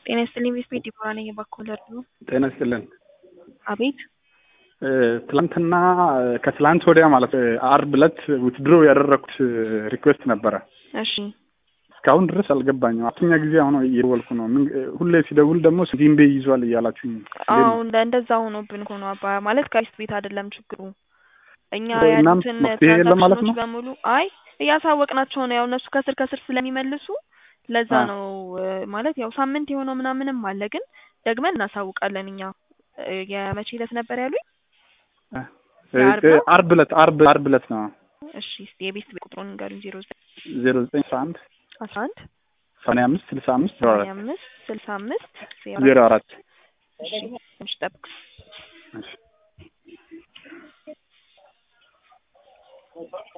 ጤና ይስጥልኝ ቤት ዲቦራ ነኝ የባኮለር ነው። ጤና ይስጥልን። አቤት ትላንትና ከትላንት ወዲያ ማለት አርብ ዕለት ውትድሮ ያደረኩት ሪኩዌስት ነበረ። እሺ እስካሁን ድረስ አልገባኝም። አራተኛ ጊዜ አሁን እየደወልኩ ነው። ምን ሁሌ ሲደውል ደግሞ ዚምቤ ይዟል እያላችሁኝ አዎ እንደ እንደዛ ሆኖብን ሆኖ አባ ማለት ከሪስት ቤት አይደለም ችግሩ። እኛ እናም ያሉትን መፍትሄ የለም ማለት ትራንዛክሽኖች ነው? በሙሉ አይ እያሳወቅናቸው ነው። ያው እነሱ ከስር ከስር ስለሚመልሱ ለዛ አ። ነው እ፣ ማለት ያው ሳምንት የሆነው ምናምንም አለ፣ ግን ደግመን እናሳውቃለን እኛ እ፣ የመቼ ዕለት ነበር ያሉኝ? የአርብ ነው? አርብ ዕለት አርብ አርብ ዕለት ነው እሺ እስቲ የቤት ቁጥሩን ንገሩኝ። ዜሮ ዘጠኝ ዜሮ ዘጠኝ አስራ አንድ አስራ አንድ ሰማንያ አምስት ስልሳ አምስት ዜሮ ሰማንያ አራት አምስት ስልሳ አምስት ዜሮ አራት እሺ ትንሽ ጠብቅ። እሺ